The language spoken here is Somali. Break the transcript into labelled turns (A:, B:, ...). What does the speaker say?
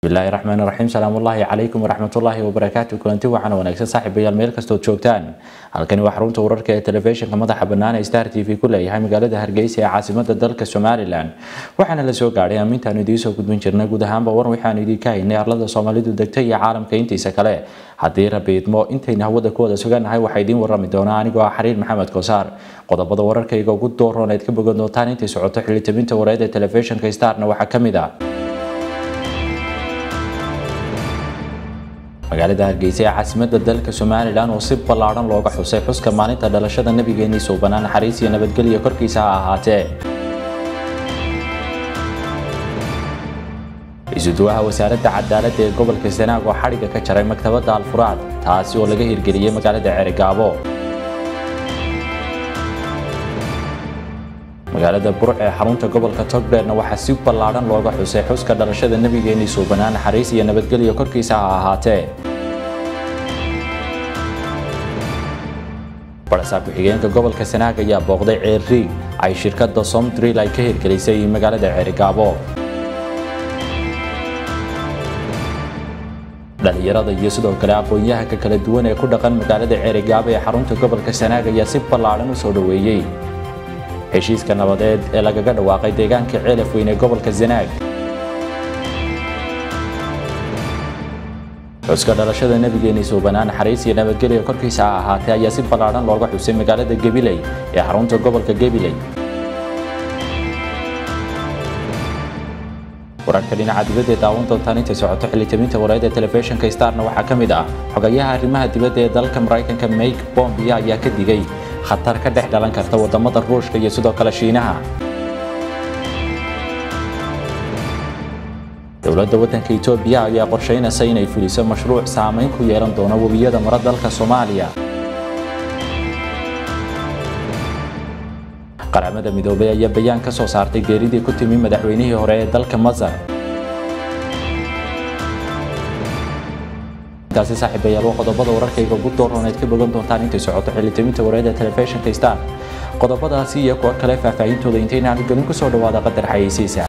A: bismillaahi raxmaan raxiim salaamullaahi calaykum waraxmatullaahi wabarakaatu kulanti waxaana wanaagsan saaxiibayaal meel kastood joogtaan halkani waa xarunta wararka ee telefishinka madaxa bannaan ee star t v ku leeyahay magaalada hargeysa ee caasimada dalka somalilan waxaana la soo gaadhay ammintaanu idiin soo gudbin jirnay guud ahaanba war waxaanu idiinka haynay arlada soomaalidu degta iyo caalamka intiisa kale haddii rabi idmo intayna hawada ku wada sugannahay waxaa idiin warami doonaa anigoo ah xariir maxamed koosaar qodobada wararkayga ugu dooroon aad ka bogan doontaan intay socoto xilitabinta wareed ee telefishinka starna waxaa ka mid ah magaalada hargeysa ee caasimada dalka somalilan oo si ballaadhan looga xusay xuska maalinta dhalashada nabigeennii suubanaa naxariis iyo nabadgelya korkiisa ha ahaatee isuduwaha wasaaradda cadaaladda ee gobolka sanaag oo xadhigga ka jaray maktabadda alfuraad taasi oo laga hirgeliyey magaalada ceerigaabo magaalada burc ee xarunta gobolka togdheerna waxaa si ballaadhan looga xusay xuska dhalashada nabigeennii suubanaa naxariis iyo nabadgelya korkiisa ha ahaatee barasaab ku-xigeenka gobolka sanaag ayaa booqday ceerriig ay shirkadda somdrill ay ka hirgelisay magaalada ceerigaabo dhalinyarada iyo sidoo kale aqoon-yahanka kala duwan ee ku dhaqan magaalada ceerigaabo ee xarunta gobolka sanaag ayaa si ballaadhan u soo dhoweeyey heshiiska nabadeed ee lagaga dhawaaqay deegaanka ceelaf weyn ee gobolka sanaag xuska dhalashada nabigeennii suubanaa naxariis iyo nabadgelya korkiisa ha ahaatee ayaa si ballaadhan looga xusay magaalada gabiley ee xarunta gobolka gabiley wararka dhinaca dibadda ee daawan doontaan intay socoto xilitabinta wareed ee telefishinka starna waxaa ka mid ah xogayaha arrimaha dibadda ee dalka maraykanka mike bombia ayaa ka digay khatar ka dhex dhalan karta wadamada ruushka iyo sidoo kale shiinaha dowladda waddanka etoobiya ayaa qorshaynaysa inay fuliso mashruuc saamayn ku yeelan doona webiyada mara dalka soomaaliya qaramada midoobay ayaa bayaan ka soo saartay geeridii ku timi madaxweynihii hore ee dalka masar intaasi saaxiibayaal waa qodobada wararkayga ugu doorooneed ka bogan doontaan intay socoto xilitaminta wareeda telefishinka star qodobadaasi iyo kuwa kale faahfaahintooda intaynaan gelin kusoo dhawaada qadar xayeysiisa